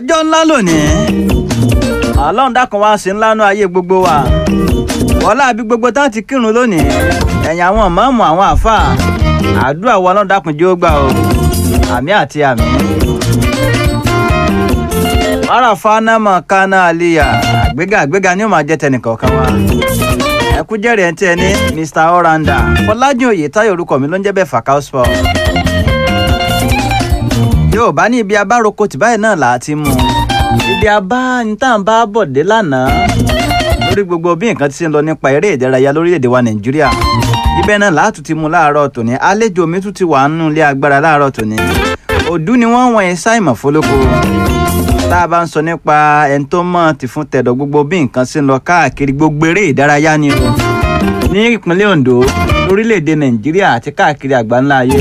ọjọ́ ńlá lónìí ọlọ́run dákun wá sí ńlá nú ayé gbogbo wa wọlá àbí gbogbo tán ti kírun lónìí ẹ̀yìn àwọn mọ́ọ̀mù àwọn àáfàá àdúrà wa ọlọ́run dákun jẹ́ ó gbà o àmì àti àmì. marafa námọ kánà àlìyà àgbéga àgbéga ni ó máa jẹ́ tẹnìkọ̀ọ̀kan wa ẹkú jẹ́rìí ẹ̀ ń tẹ́ ní Mr Oranda Fọlájìn Oyètáyọ̀ orúkọ mi ló ń jẹ́ bẹ́ẹ̀ Fakao Sport yóò bá ní ibi abároko tì báyìí náà là á ti mú ibi abá ní tá à ń bá bọ̀ dé lánàá lórí gbogbo bí nǹkan ti ṣe ń lọ nípa eré ìdárayá lórílẹ̀‐èdè wa Nàìjíríà ibẹ̀ náà là á tún ti mú láàárọ̀ tòní àlejò mi tún ti wà nínú ilé agbára láàárọ̀ tòní òdú ni wọ́n wọ̀nyí Simon Fọlọ́kọ tá a bá ń sọ nípa ẹni tó mọ̀ ti fún tẹ̀dọ̀ gbogbo bí nǹkan ṣe ń lọ káàkiri gbogbo eré ìdárayá ni o ní ìpínlẹ̀ Ondo lórílẹ̀‐èdè Nàìjíríà àti káàkiri àgbáńlá ayé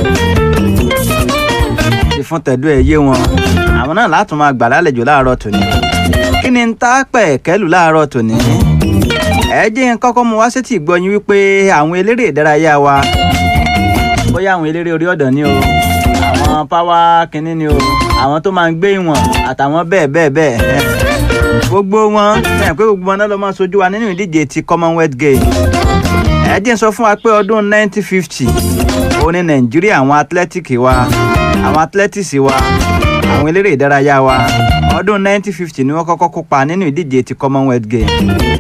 ti fún tẹ̀dú ẹ̀ yé wọn àwọn náà látún máa gbà lálejò láàárọ̀ tòní kí ni ń ta pẹ̀ kẹ́lù láàárọ̀ tòní ẹ jẹ́ n kọ́kọ́ mu wá sétí ìgbọ́yìn wípé àwọn eléré ìdárayá wa bóyá àwọn eléré orí ọ̀dàn ni o àwọn páwá kínní ni o àwọn tó máa ń gbé ìwọ̀n àtàwọn bẹ́ẹ̀ bẹ́ẹ̀ bẹ́ẹ̀ gbogbo wọn ẹ̀ pé gbogbo wọn náà ló máa sojú wa nínú ìdíje ti Commonwealth Games ẹ jẹ́ n sọ fún wa pé ọdún 1950 òun ní Nàìjíríà àwọn athletics wa àwọn athletics wa àwọn eléré ìdárayá wa ọdún 1950 ni wọ́n kọ́kọ́ kópa nínú ìdíje ti Commonwealth Games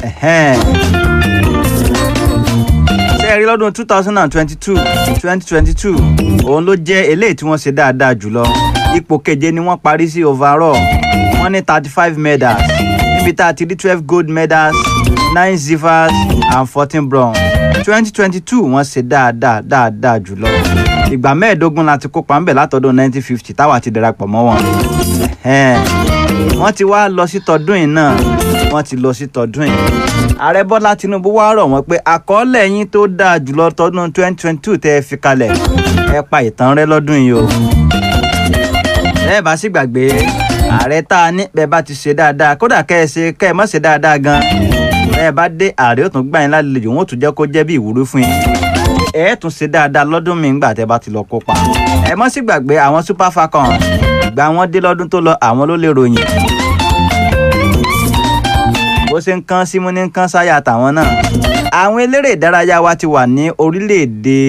ṣe rí lọ́dún 2022 2022 òun ló jẹ́ eléyìí tí wọ́n ṣe dáadáa jùlọ ipò keje ni wọ́n parí sí overall wọ́n ní 35 medals níbi tá a ti rí 12 gold medals 9 silvers and 14 bronze 2022 wọ́n ṣe dáadáa dáadáa jùlọ ìgbà mẹ́ẹ̀ẹ́dógún la ti kópa ńbẹ̀ látọdún 1950 táwa ti darapọ̀ mọ́ wọn. wọ́n ti wá lọ sí tọdún yìí náà wọ́n ti lọ sí tọdún yìí. ààrẹ bọ́lá tinubu wá rọ̀ wọ́n pé àkọọ́lẹ̀ yín tó dáa jùlọ tọdún 2022 tẹ́ ẹ fi kalẹ̀ ẹ pa ìtàn rẹ lọ́dún yìí o. bẹ́ẹ̀ bá sì gbàgbé ààrẹ tá a ní bẹ́ẹ̀ bá ti ṣe dáadáa kódà kẹ́ ẹ ṣe kẹ́ ẹ má ṣe dáadáa gan bẹ́ẹ̀ bá dé ààrẹ ó tún gbà yín lálejò wọn ó tún jẹ́ kó jẹ́ bí ìwúrí fún yín ẹ tún ṣe dáadáa lọ́dún mi ńgbà tẹ́ bá ti lọ kópa ẹ mọ́ sí gbàgbé àwọn super falcons ìgbà wọn dé lọ́dún tó lọ àwọn ló lè ròyìn bó ṣe ń kán símú ní kán sáyà tàwọn náà àwọn eléré ìdárayá wa ti wà ní orílẹ̀-èdè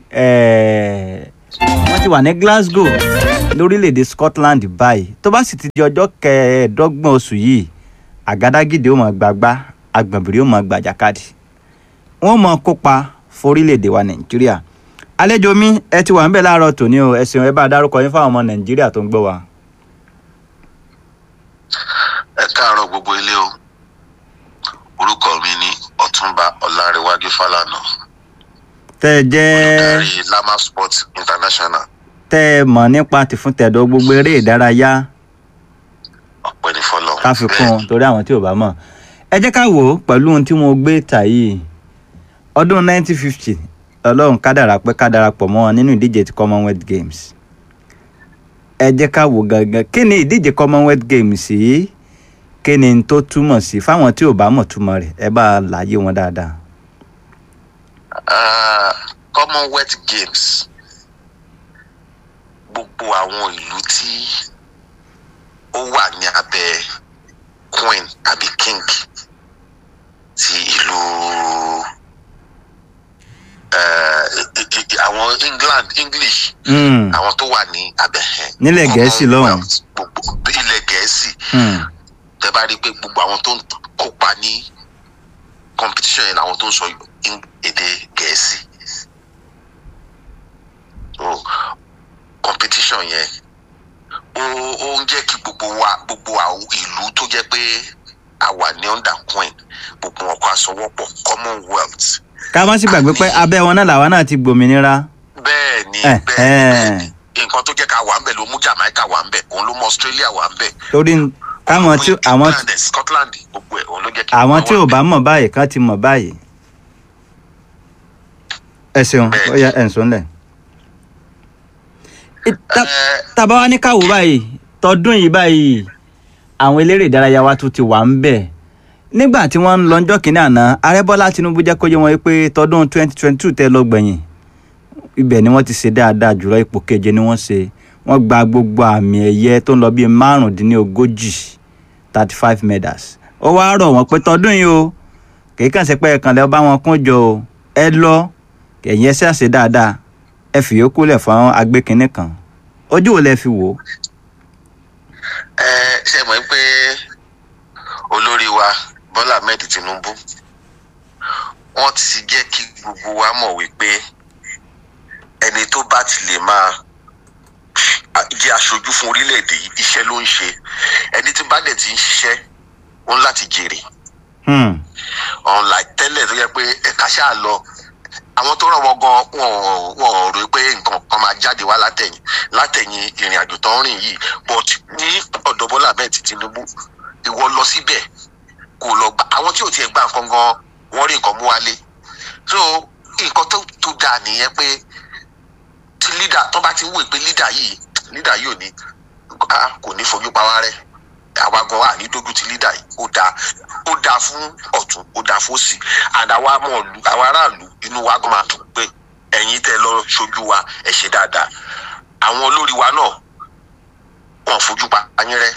wọ́n ti wà ní Glasgow lórílẹ̀-èdè Scotland báyìí tó bá sì ti di ọjọ́ kẹẹ̀ẹ́dọ́gbọ̀n oṣù yìí àgádágídé ó mọ̀ gbàgbá agbọ̀nbìrì ó mọ̀ gbàjàkadì wọ́n mọ̀ kópa forílẹ̀-èdè wa nàìjíríà àlejò mi ẹ ti wà ń bẹ̀ láàárọ̀ tòní o ẹ ṣeun ẹ bá dárúkọ yín fáwọn ọmọ nàìjíríà tó ń gbọ́ wa. ẹ káàárọ̀ gbogbo ilé o orúkọ mi ni ọ̀túnba ọlárẹwájú fálànà tẹ́ ẹ jẹ́ olùdarí lama sports international tẹ́ ẹ mọ̀ nípa tìfúntẹ̀dọ̀ gbogbo eré ìdárayá ọ̀pẹ́ ní fọlọ́ ká fi kún un torí àwọn tí ò bá mọ̀ ẹ jẹ́ ká wò ó pẹ̀lú ohun tí mo gbé tà yìí ọdún 1950 ọlọ́run kádàrá pé ká darapọ̀ mọ́ wọn nínú ìdíje ti commonwealth games ẹ jẹ́ ká wò gangan kí ni ìdíje commonwealth games yìí kí ni n tó túmọ̀ sí fáwọn tí ò bá mọ̀ túmọ̀ rẹ̀ ẹ bá láyé wọn dáadáa. Uh, commonwealth games gbogbo àwọn ìlú tí ó wà ní abẹ́ queen àbí king ti ìlú àwọn England English àwọn tó wà ní abẹ́ nílẹ̀ gẹ̀ẹ́sì lọ́hùn gbogbo ilẹ̀ gẹ̀ẹ́sì tẹ bá rí i pé gbogbo àwọn tó ń kópa ní competition yẹn làwọn tó ń sọ èdè gẹ̀ẹ́sì so competition yẹn ó ó ń jẹ́ kí gbogbo wa gbogbo àwọn ìlú tó jẹ́ pé a wà ní under queen gbogbo wọn kó aṣọwọ́pọ̀ commonwealth ká má sì gbàgbé pé abẹ́ wọn náà làwa náà ti gbòmìnira. bẹ́ẹ̀ ni bẹ́ẹ̀ ni nǹkan tó jẹ́ ká wà ń bẹ̀ ló mú Jamaica wà ń bẹ̀ òun ló mú Australia wà ń bẹ̀. torí káwọn tí àwọn Scotland gbogbo ẹ̀ òun ló jẹ́ kí. àwọn tí ò bá mọ̀ báyìí kan ti mọ̀ báyìí. ẹ ṣeun ó yá ẹ̀ ń sọ ńlẹ̀. tàbá wa ní káwọ́ báyìí tọdún yìí báyìí àwọn eléré ìdárayá wa tún ti wà ń bẹ̀ nígbà tí wọ́n ń lọ ọjọ́ kìíní àná ààrẹ bọ́lá tinubu jẹ́ kó yé wọn pé tọdún 2022 tẹ́ lọ gbẹ̀yìn ibẹ̀ ni wọ́n ti ṣe dáadáa jùlọ ipò keje ni wọ́n ṣe wọ́n gba gbogbo àmì ẹ̀yẹ tó ń lọ bíi márùndínlógójì thirty five medals ó wá rọ̀ wọ́n pé tọdún yìí o kì í kàn sí pé ẹ̀kan lẹ́ bá wọn kún jọ o ẹ lọ ẹ̀yin ẹ ṣàṣe dáadáa ẹ fìyókù lẹ̀ fún agbékinní kan ojú wo lẹ fi wò ó. ẹ ṣe mọ̀ pé olórí wa Bọ́lá Ahmed Tinubu wọ́n ti jẹ́ kí gbogbo wa mọ̀ wípé ẹni tó bá ti lè máa jẹ́ aṣojú fún orílẹ̀-èdè yìí iṣẹ́ ló ń ṣe ẹni tí bá dẹ̀ ti ń ṣiṣẹ́ ó ń láti jèrè Hmm. ọ̀nlá tẹ́lẹ̀ tó yẹ pé ẹ̀ka ṣáà lọ àwọn tó ràn wọ́n gan wọn wọn rò pé nǹkan kan máa jáde wá látẹ̀yìn látẹ̀yìn ìrìn àjò tó ń rìn yìí but ní ọ̀dọ̀ Bọ́lá Ahmed Tinubu ìwọ lọ síbẹ̀ kò lọ gbà àwọn tí ò tiẹ̀ gbà nǹkan gan wọ́n rí nǹkan mú wálé so nǹkan tó tó dáa nìyẹn pé tí leader tó bá ti ń wò pé leader yìí leader yìí ò ní ah, kò ní fojú pa wá rẹ́ àwa gan wà ní dójú ti leader yìí ó dáa ó dáa fún ọ̀tún ó dáa fún òsì and àwa mọ̀ lù àwa aráàlú inú wa gan máa dùn pé ẹ̀yin tẹ́ lọ ṣojú wa ẹ ṣe dáadáa àwọn olórí wa náà wọn fojú pa yín rẹ́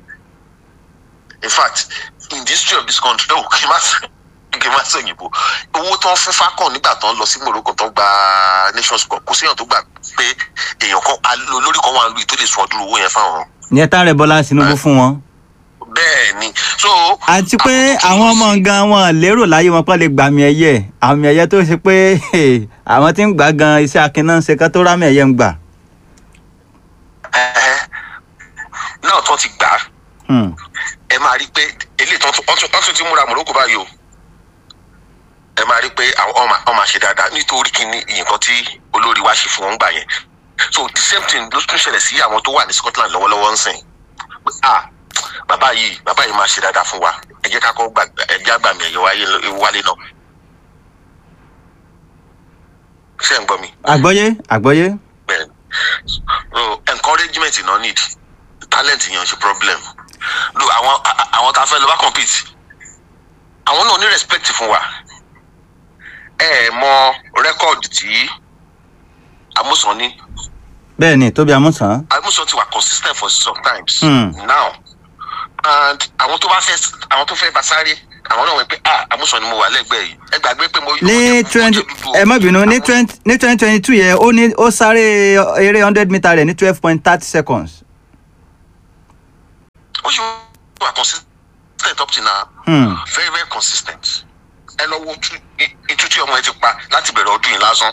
in fact in the history of this country oh kí n má sọ kí n má sọ òyìnbó owó tó ń fún Falcon nígbà tó ń lọ sí Morocco tó ń gba Nations Cup kò séèyàn tó gbà pé èèyàn kan olórí kan wà lóyún tó lè sọ ọdún owó yẹn fáwọn ìyẹn tá rẹ Bọ́lá Tinubu fún wọn. bẹ́ẹ̀ ni so. àti pé tó àwọn lọ ọmọ sí- gan wọn lérò láyé wọn pé lè gbàmì ẹ̀yẹ àmì ẹ̀yẹ tó ṣe pé àwọn tí ń gbà gan iṣẹ́ akin náà ń ṣe ká tó rámì ẹ̀yẹ ń gbà. Ẹ̀hẹ́. náà tó ti gbà á Hmm. ẹ máa rí i pé eléyìí tó tún wọ́n tún- wọ́n tún ti múra Morocco báyìí o ẹ máa rí i pé àwọn ọmọ ọmọ ṣe dáadáa nítorí kí ni nǹkan tí olórí wa ṣe fún wọn gbà yẹn so the same thing ló tún ṣẹlẹ̀ sí àwọn tó wà ní Scotland lọ́wọ́lọ́wọ́ ń sìn pé ah bàbá yìí bàbá yìí máa ṣe dáadáa fún wa ẹ jẹ́ ká kọ́ gbà ẹ jẹ́ àgbàmì ẹ̀yẹ wáyé wálé náà ṣé ẹ̀ ń gbọ́ mi àgbọ́yé àgbọ́yé. bẹ́ẹ̀ so encouragement no need talent yẹn ò ṣe problem lo àwọn a- a- àwọn tá a fẹ́ lọ bá compete àwọn náà ní respect fún wa ẹ ẹ mọ record tí Amusan ní bẹ́ẹ̀ ni Tóbi Amúsàn. Amusan ti wà consistent for sometimes Hmm. now and àwọn tó bá fẹ́ àwọn tó fẹ́ bá sáré àwọn náà wọ pé ah Amusan ni mo wà lẹ́gbẹ̀ẹ́ yìí ẹ gbàgbé pé mo. mo ní jẹ́- mo twenty jẹ́ dúdú o. ẹ má bínú ní Àwọn- twenty ní twenty twenty two yẹn ó ní ó sáré eré hundred meter rẹ̀ ní twelve point thirty seconds. ó ṣe wà consistent up till now. Hmm. very very consistent ẹ lọ wo tú- i- itú tí ọmọ ẹ ti pa láti bẹ̀rẹ̀ ọdún yìí lásán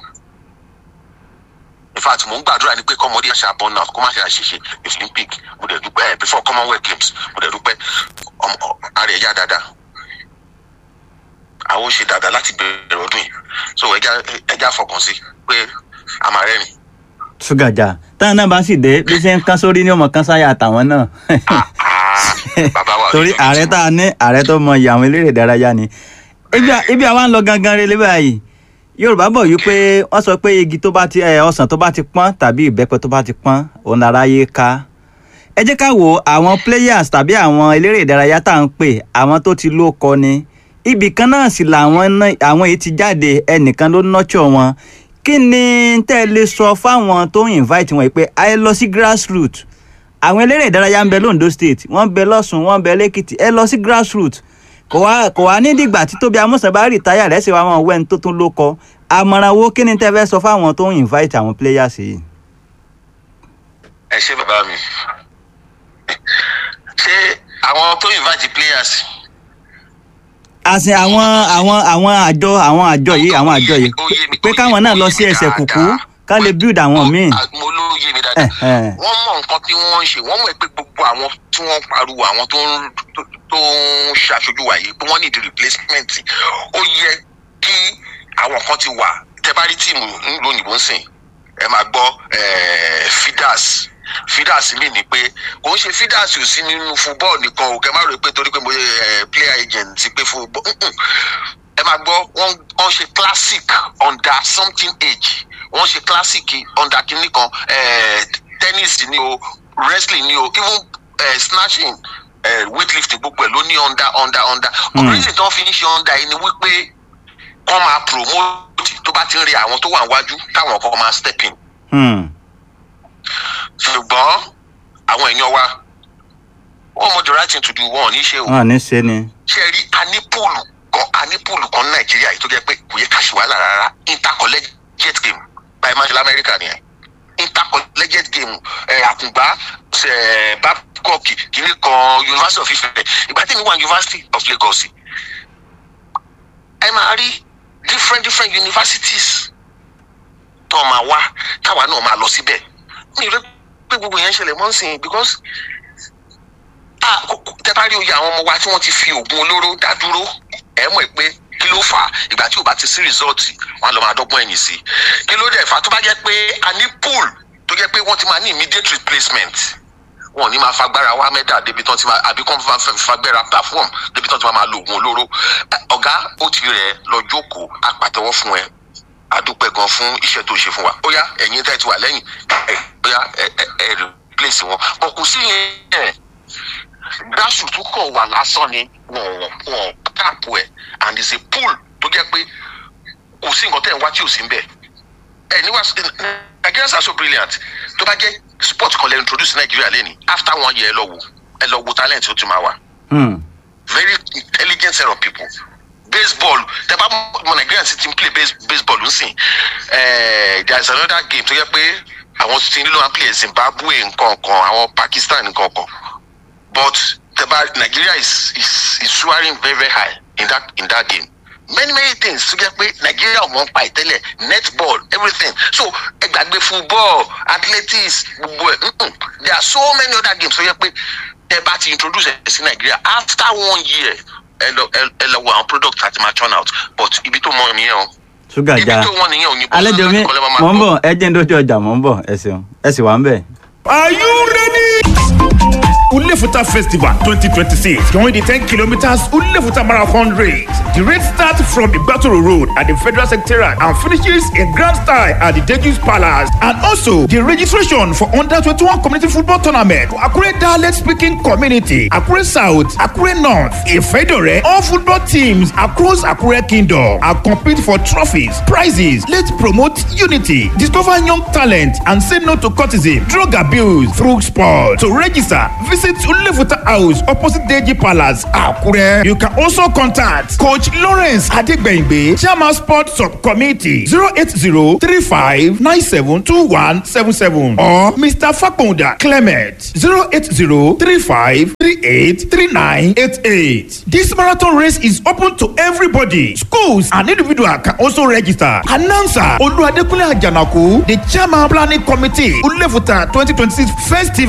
in fact mo ń gbàdúrà ni pé kọ́mọdé ṣe àbọ̀ náà kó má ṣe àṣìṣe olympic mo dẹ̀ dúpẹ́ ẹ̀ before commonwealth games mo dẹ̀ dúpẹ́ ọmọ ọ- ara ẹ̀ yá dáadáa àwọn ò ṣe dáadáa láti bẹ̀rẹ̀ ọdún yìí so ẹja ẹja fọkàn sí pé a máa rẹ́rìn ṣúgàjà táwọn náà bá sì dé bí ṣe ń kán sórí ní ọmọ kan sáyà àtàwọn náà. bàbá wa ò ní torí jẹ́ ààrẹ kí- tá a ní ààrẹ tó mọ ìyá àwọn eléré ìdárayá ni ibi à- ibi àwa ń lọ gangan relé báyìí yorùbá bọ̀ yìí pé wọ́n sọ pé igi tó bá ti ẹ ọsàn tó bá ti pọ́n tàbí ìbẹ́pẹ tó bá ti pọ́n òun lára yé ká ẹ jẹ́ ká wo àwọn players tàbí àwọn eléré ìdárayá tá à ń pè àwọn tó ti ló kọ ni ibì kan náà sì làwọn náà àwọn èyí ti jáde ẹnìkan ló nọ́tsọ̀ wọn kí ni tẹ́ ẹ lè sọ fáwọn tó ń invite wọn yìí pé ẹ lọ sí grassroots àwọn eléré ìdárayá ń bẹ londo state wọ́n ń bẹ lọ́sùn wọ́n ń bẹ lẹ́kìtì ẹ lọ sí grassroots kò wá kò wá ní dìgbà tí tóbi amúsàn bá rìtáyà rẹ̀ ṣe wá wọn wẹ́n tó tún ló kọ àmọ̀ràn wo kí ni tẹ́ fẹ́ sọ fáwọn tó ń invite àwọn players yìí. ẹ ṣé bàbá mi ṣé àwọn tó invite players àsìn àwọn àwọn àwọn àjọ àwọn àjọ yìí àwọn àjọ yìí Ó yé mi- pé ó yé káwọn mi- náà ó lọ yé sí mi ẹsẹ̀ kùkú dáadáa. ká lè build àwọn míì. Ah, mo ló yé mi dáadáa Eh, eh. wọ́n mọ nǹkan tí wọ́n ń ṣe wọ́n mọ̀ pé gbogbo àwọn tí wọ́n ń pariwo àwọn tó ń tó- tó ń ṣàṣojú wa yìí pé wọ́n ní the replacement ó yẹ kí àwọn kan ti wà tẹ́ bá rí tíìmù ńlò òyìnbó ń sìn ẹ máa gbọ́ eh, fidas fidas mi ni pé kò ń ṣe fidas ò sí nínú football nìkan o kẹ má rò pé torí pé mo yẹ eh, player agent ti pé football Mm-mm. ẹ máa gbọ́ wọ́n wọ́n ṣe classic under something age wọ́n ṣe classic under kinní kan eh, tennis ni o wrestling ni o even eh, snatching eh, weightlifting gbogbo ẹ̀ ló ní under under under Hmm. ọ̀rẹ́sì tí wọ́n fi ń ṣe under yìí ni wípé wọ́n máa promote tó bá ti ń rí àwọn tó wà níwájú táwọn kan máa step in Hmm. ṣùgbọ́n àwọn èèyàn wa wọ́n mọ the right thing to do wọn ò ní ṣe o wọn ò ní ṣe ni. ṣe rí a ní púùlù kan a ní púùlù kan ní nàìjíríà yìí tó jẹ́ pé kò yẹ ká ṣe wàhálà rárá intercollegiate game báyìí máa ń ṣe lamẹ́ríkà nìyẹn intercollegiate game ẹ̀ àkùngbá ẹ̀ babcock kìíní kan university of ife ìgbà tí mi wà university of lagos ẹ máa rí different different universities tó máa wá táwa náà máa lọ síbẹ̀ mi rí pé gbogbo yẹn ń ṣẹlẹ̀ mọ́ sí i because ah, kò- kò- tẹ bá rí oyè àwọn ọmọ wa tí wọ́n ti fi oògùn olóró dá dúró ẹ mọ̀ pé kí ló fà á ìgbà tí ò bá ti sí rìsọ́ọ̀tì wọn á lọ máa dọ́gbọ́n ẹ̀yìn sí i kí ló dẹ̀ fà á tó bá jẹ́ pé a ní pool tó jẹ́ pé wọ́n ti máa ní immediate replacement wọn ò ní máa fagbára wá mẹ́dà débi tán ti máa àbí kán máa fẹ́ fagbára perform débi tán ti máa máa lo oògùn olóró Ẹ, ọ̀gá ó ti rẹ̀ lọ jókòó apàtẹ́wọ́ fún ẹ adúpẹ́ gan fún iṣẹ́ tó ṣe fún wa ó yá ẹ̀yin tẹ́ ti wà lẹ́yìn ẹ̀ ó yá ẹ ẹ ẹ replace wọn bọ̀ kò sí yẹn grassroot tó kàn wà lásán ni wọn wọn wọn tap ẹ and it's a pool tó jẹ́ pé kò sí nǹkan tẹ̀ ń wá tí ò sí ń bẹ̀ ẹ ní wá Nigerians are so brilliant tó bá jẹ́ sport kan lè introduce Nigeria lẹ́ni after one year ẹ lọ wò ẹ lọ wo talent tó ti máa wà Hmm. very intelligent set of people baseball tẹ bá mọ Nigerian ti ti ń play base, baseball ń sìn eh, there is another game tó yẹ pé àwọn ti nílò wọn play Zimbabwe nǹkan kan àwọn Pakistan nǹkan kan but tẹ bá Nigeria is is is soaring very very high in that in that game many many things tó jẹ pé Nigeria ò mọ̀ ń pa ìtẹ́lẹ̀ netball everything so ẹ gbàgbé football athletics gbogbo ẹ̀ mm-mm. there are so many other games tó yẹ pé tẹ bá ti introduce ẹ sí Nigeria after one year ẹ lọ ẹ ẹ lọ wo àwọn product àti máa turn out but ibi tó mọ nìyẹn o ṣúgà ibi já tó wọn nìyẹn òyìnbó àlejò mi kọ́lẹ́ máa máa mò ń gbọ́. bọ̀ ẹ jẹ́ ń dójú ọjà mò ń bọ̀ ẹ ṣeun ẹ sì wà ń bẹ̀. Are you ready? Ulefuta Festival 2026. Join the 10 kilometers Ulefuta Marathon race. The race starts from the Battle Road at the Federal Secretariat and finishes in grand style at the Dejus Palace. And also, the registration for Under 21 Community Football Tournament for Akure Dialect Speaking Community, Akure South, Akure North, Ifedore, all football teams across Akure Kingdom are compete for trophies, prizes. Let's promote unity, discover young talent, and say no to cultism, drug abuse through sport. To register, visit Ulefuta House opposite Deji Palace, Akure. You can also contact Coach Lawrence Adegbengbe, Chairman Sport Subcommittee, 080 35 97 2177 or Mr. Fakunda Clement, 080 35 38 3988. This marathon race is open to everybody. Schools and individuals can also register. Announcer Oluwadekunle Ajanaku, the chairman planning committee, Ulefuta 2026 festival.